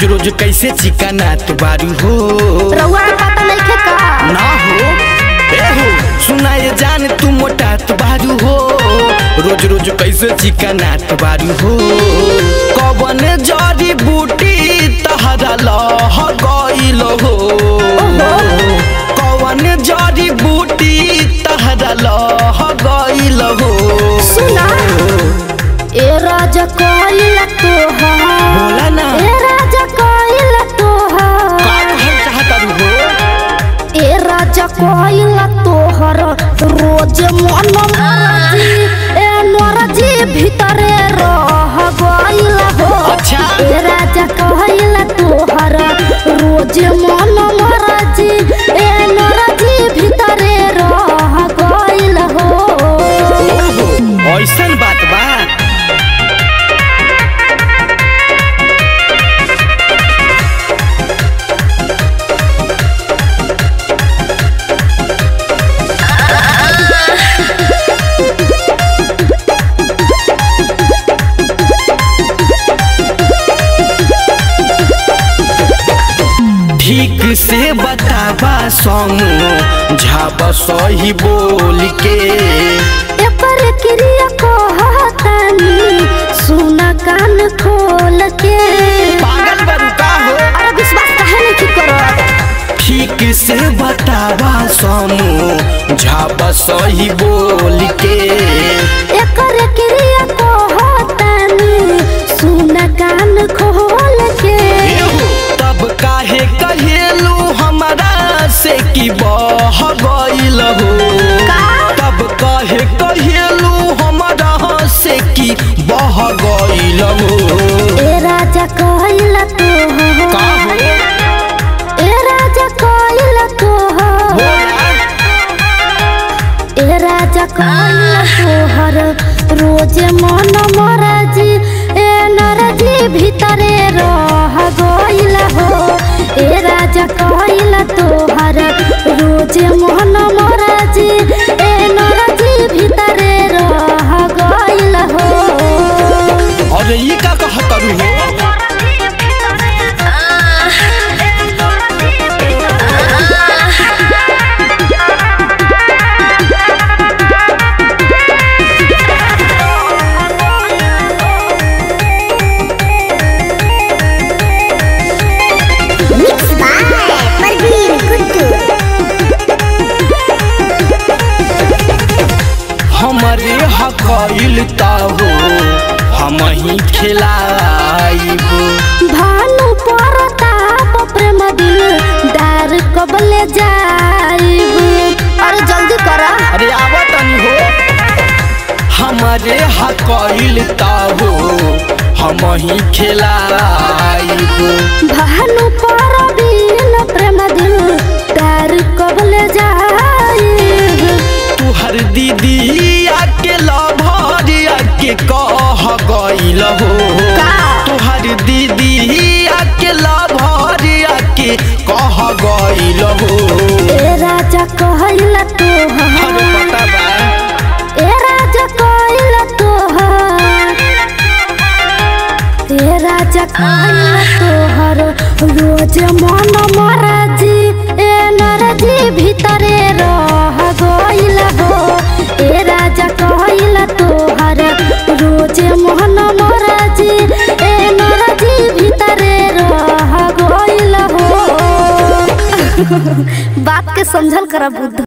रोज रोज कैसे चिकनात बारू हो रउआ के पता नइखे का ना हो ए हो सुनाए जान तू मोटात बारू हो रोज रोज कैसे चिकनात बारू हो कवन जड़ी बूटी तहरा लह गइल हो कवन जड़ी बूटी तहरा लह गइल हो सुना ए राजा कइला तोहार बोला ना ए राजा कइला तोहार का कहल चाहतारू हो ए राजा कइला तोहर रोज मन मरजी ए नरजी भीतरे रह गइला हो अच्छा। ए राजा कइला तोहर रोज मन मरजी ए नरजी भीतरे रह गइला हो ओहो ऐसन बात बा ठीक से बतावा समूह झाबा सही बोल के एपर क्रिया कहतानी सुना कान खोल के पागल बरू का हो अरे विश्वास काहे नहीं करो ठीक से बतावा समूह झाबा सही बोल के एकर क्रिया कहतानी सुना कान खोल के एहो, तब काहे कहेलू हमरा से कि बह गइल हो का? तब काहे कहेलू हमरा से कि बह गइल हो ए राजा कहला तो का हो ए राजा कहला तो बोला ए राजा कहला तोहर रोज मन मरजी ए नरजी भीतरे रह गइला हो ए राजा कहला तोहर रोज मन मरजी ए नरजी भीतरे रह गइला हो अरे ई का कहतरू हो मिक्स बाय परवीन गुड्डू हमरे हकइल हो हम ही खिलाइब भानु परताप प्रेम दिल दार कबले जाइब अरे जल्दी करा अरे आवा तनी हो हमारे हकइल हो हम ही खिलाइब भानु परवीन प्रेम दिल दार कबले जाइब तुहर दीदी आके लभरिया के कह गइल हो का? तुहर दीदी आके लभरिया के कह गइल हो ए राजा कहला हर तोहर पता बा ए राजा कहला तोहर ए राजा कहला तोहर रोज मन मरजी ए नरजी भीतरे रह गइला हो ए राजा कहला तोहर रोज मन मरजी ए नरजी भीतरे रह गइला हो बात के समझल करा बुद्ध